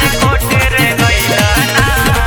राजकोट रे गइला ना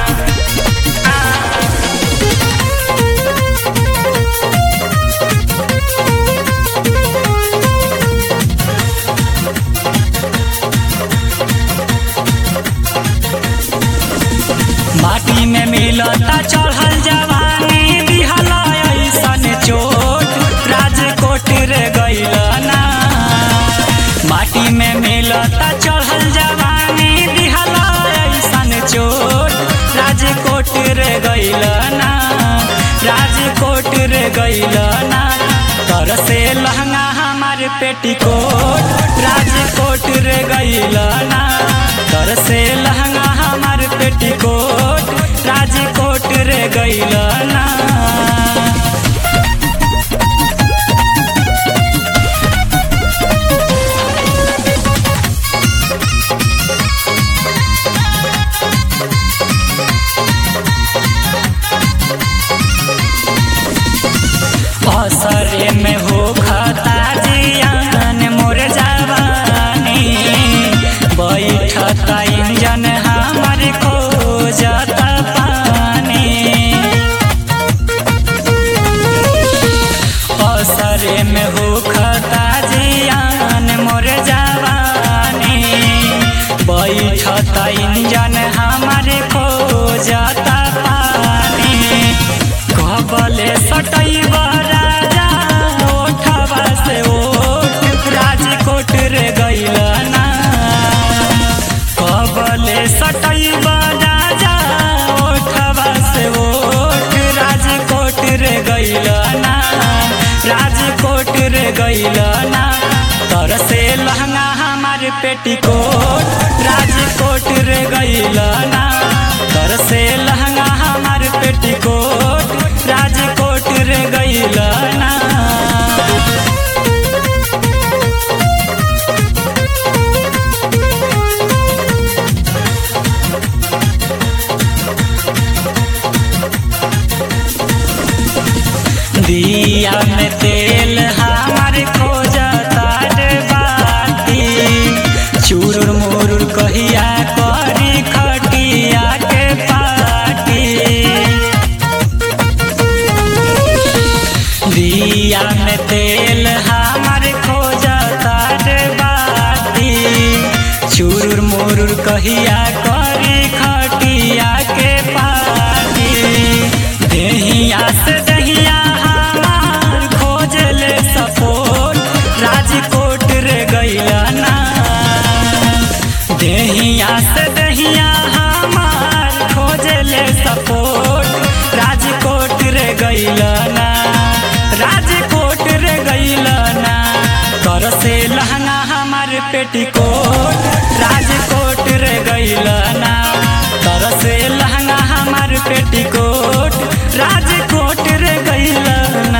माटी में मिलता चढ़ल जवानी दिहला ऐसन चोट राजकोट रे गइला ना माटी में मिलता चढ़ल जवानी दिहला ऐसन चोट राजकोट रे गइला ना राजकोट रे गइला ना तर से लहंगा हमार पेटीकोट राजकोट रे गइला ना तर से लहंगा हमार पेटीकोट राजकोट रे गइला ना असरे में हो खता जियान मोर जवानी बैठता इंजन हमर खोजता पानी असरे में हो खता जियान मोर जवानी बैठता इंजन हमर खोजता पानी कबले सटैब राजा ओठवा से ओठ राजकोट रे गइला ना कबले सटैब राजा ओठवा से ओठ राजकोट रे गइला ना राजकोट रे गइला ना तर से लहंगा हमार पेटीकोट राजकोट रे गइला ना तर से लहंगा हमार पेटीकोट राजकोट रे गइला ना दिया में तेल हमार खोजता रे बाती चूरुर मुरुर कहिया करी खटिया के पाटी दिया में तेल हमार खोजता रे बाती चूरुर मुरुर कहिया करी खटिया के पाटी देहिया से दहिया हमार खोजले सपोर्ट राजकोट रे गइला ना देहिया से दहिया हमार खोजले सपोर्ट राजकोट रे गइला ना राजकोट रे गइला ना कर से लहंगा हमार पेटीकोट राजकोट रे गइला ना तर से लहंगा हमार पेटीकोट राजकोट रे गइला ना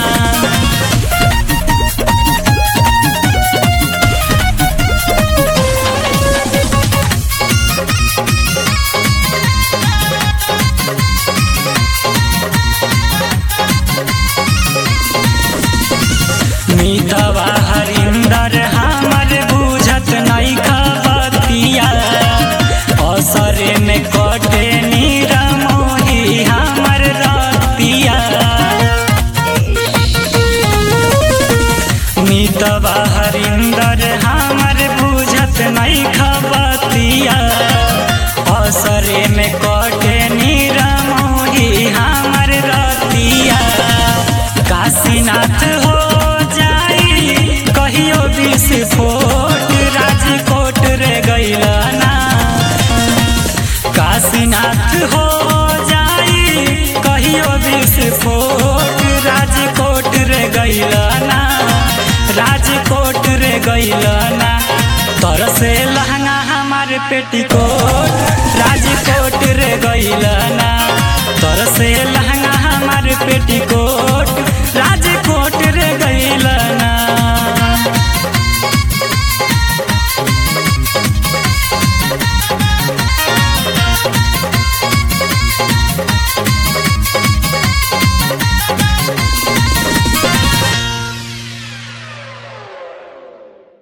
मीतवा हरिंदर हमर बुझत नहीं खबतिया असरे में कटे नीरा मोही हमर रतिया मीतवा हरिंदर हमर बुझत नहीं खबतिया असरे में कटे नीरा मोही हमर रतिया काशीनाथ हो जाई कहियो विस्फोट राजकोट रे गइला ना काशीनाथ हो जाई कहियो विस्फोट राजकोट रे गइला ना राजकोट रे गइला ना तर से लहंगा हमार पेटीकोट राजकोट रे गइला ना तर से लहंगा हमार पेटीकोट